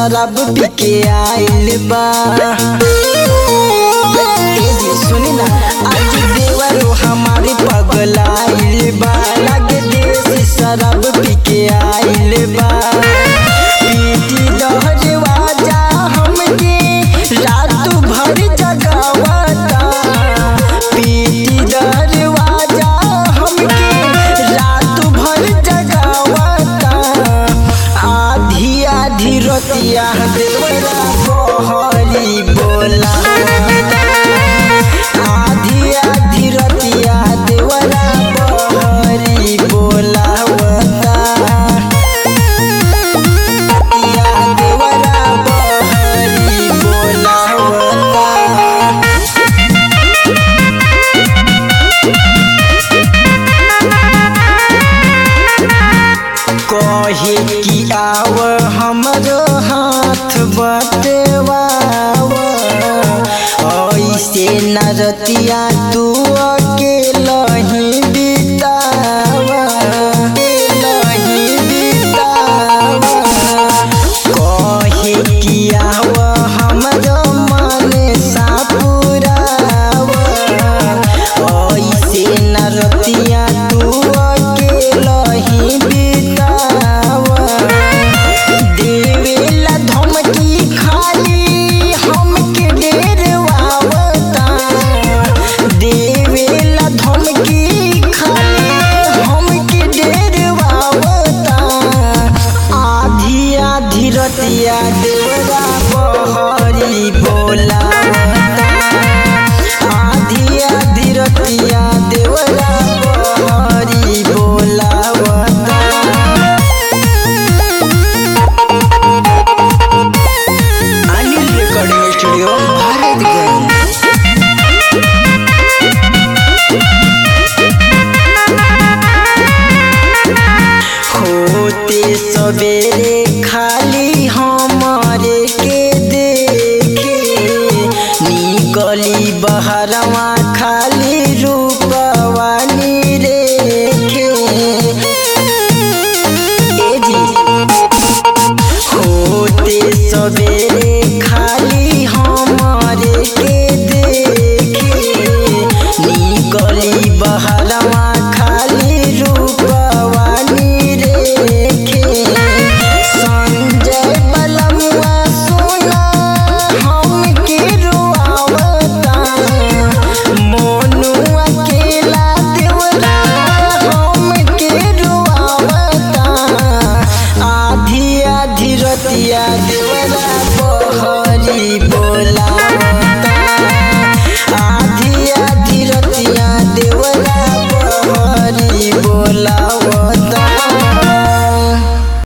शराब पी के आइल बा ए जी सुनी ना आज देवरो हमारे पगलाइल बा लागे देसी शराब पी के आइल बा पीटी दहजवा जा हमके रात भर जगावता पीटी दहजवा जा हमके रात भर जगावता आधी आधी रतिया देवरा बहरी बोला आधी आधी रतिया देवरा बहरी बोलावता रतिया देवरा बहरी बोलावता कहे कि आव हमरो हाथ बटवाव ऐसे न रतिया तू अकेला ही बिताव अकेलही बिताव कहे कि आव हमरो मन सापुराव ऐसे न रतिया तू अकेला ही बिताव देवेला धमकी खाली हमके डेरवावता देवेला धमकी खाली हमके डेरवावता आधी आधी रतिया देवरा बहरी बोलावता आधी आधी रतिया देवरा बहरी बोलावता अनिल रिकॉर्डिंग स्टूडियो भारतगंज होते सवेरे खाली हमारे के देखे निकली बहरवा खाली